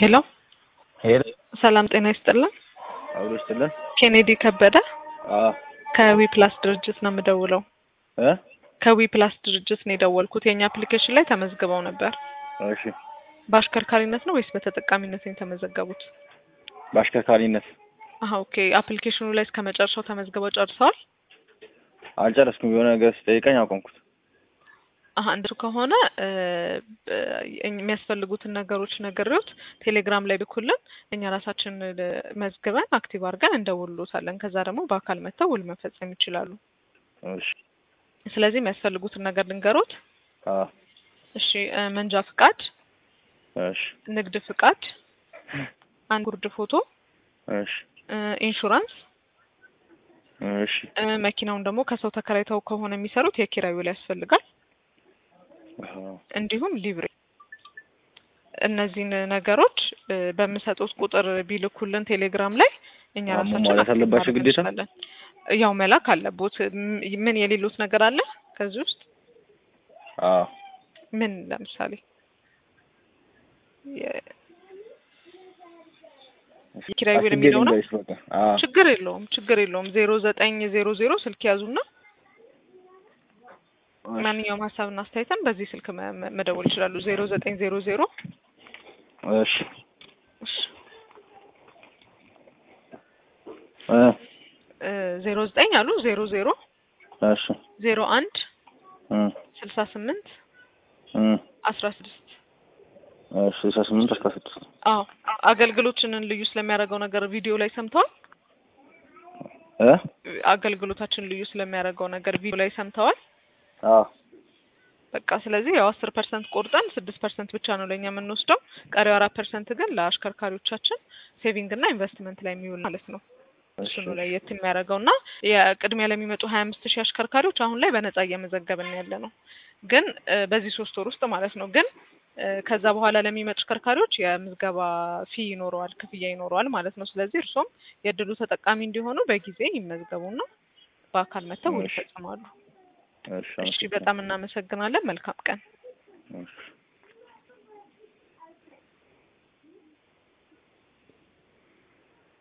ሄሎ ሄሎ ሰላም ጤና ይስጥልን። አብሮ ይስጥልን። ኬኔዲ ከበደ አዎ ከዊ ፕላስ ድርጅት ነው የምደውለው። እ ከዊ ፕላስ ድርጅት ነው የደወልኩት። የእኛ አፕሊኬሽን ላይ ተመዝግበው ነበር። እሺ በአሽከርካሪነት ነው ወይስ በተጠቃሚነት ነው የተመዘገቡት? በአሽከርካሪነት አሀ ኦኬ። አፕሊኬሽኑ ላይ እስከ መጨረሻው ተመዝግበው ጨርሰዋል? አልጨረስኩም። የሆነ ነገር ስጠይቀኝ አቆምኩት። አሀ እንደሱ ከሆነ እ እ የሚያስፈልጉትን ነገሮች ነግሬዎት ቴሌግራም ላይ ልኩልን፣ እኛ ራሳችን እ መዝግበን አክቲቭ አድርገን እንደውልሎታለን። ከዛ ደግሞ በአካል መጥተው ውል መፈጸም ይችላሉ። እሺ ስለዚህ የሚያስፈልጉትን ነገር ልንገሮት። አዎ እሺ እ መንጃ ፍቃድ፣ እሺ ንግድ ፍቃድ፣ አንድ ጉርድ ፎቶ፣ እሺ እ ኢንሹራንስ እሺ እ መኪናውን ደግሞ ከሰው ተከራይተው ከሆነ የሚሰሩት የኪራይ ውል ያስፈልጋል። አዎ እንዲሁም ሊብሬ እነዚህን ነገሮች እ በምሰጡት ቁጥር ቢልኩልን ቴሌግራም ላይ እኛ አዎ፣ ራሳችን መሟላት አክቲቭ አለባቸው ማድረግ ግዴታ? እንችላለን። ያው መላክ አለቦት። ም- ምን የሌሉት ነገር አለ ከዚህ ውስጥ አዎ ምን ለምሳሌ የ- የኪራይ ውል አስቤ የሚለው ነው? ልንገርሽ በቃ። አዎ ችግር የለውም ችግር የለውም። ዜሮ ዘጠኝ ዜሮ ዜሮ ስልክ ያዙና እሺ፣ ማንኛውም ሀሳብና አስተያየትን በዚህ ስልክ መ- መ- መደወል ይችላሉ። ዜሮ ዘጠኝ ዜሮ ዜሮ እሺ እ ዜሮ ዘጠኝ አሉ ዜሮ ዜሮ እሺ ዜሮ አንድ እ ስልሳ ስምንት እ አስራ ስድስት እሺ ስልሳ ስምንት አስራ ስድስት አዎ አገልግሎችንን ልዩ ስለሚያደርገው ነገር ቪዲዮ ላይ ሰምተዋል። እ አገልግሎታችን ልዩ ስለሚያደርገው ነገር ቪዲዮ ላይ ሰምተዋል። አዎ በቃ ስለዚህ ያው አስር ፐርሰንት ቆርጠን ስድስት ፐርሰንት ብቻ ነው ለእኛ የምንወስደው። ቀሪው አራት ፐርሰንት ግን ለአሽከርካሪዎቻችን ሴቪንግ እና ኢንቨስትመንት ላይ የሚውል ማለት ነው። እሱ ነው ለየት የሚያደርገው እና የቅድሚያ ለሚመጡ ሀያ አምስት ሺህ አሽከርካሪዎች አሁን ላይ በነጻ እየመዘገብን ያለ ነው። ግን እ በዚህ ሶስት ወር ውስጥ ማለት ነው። ግን እ ከዛ በኋላ ለሚመጡ አሽከርካሪዎች የምዝገባ ፊ ይኖረዋል፣ ክፍያ ይኖረዋል ማለት ነው። ስለዚህ እርሶም የእድሉ ተጠቃሚ እንዲሆኑ በጊዜ ይመዝገቡና በአካል መጥተው ውል እሺ። ይፈጽማሉ። እሺ እሺ፣ በጣም እናመሰግናለን። መልካም ቀን። እሺ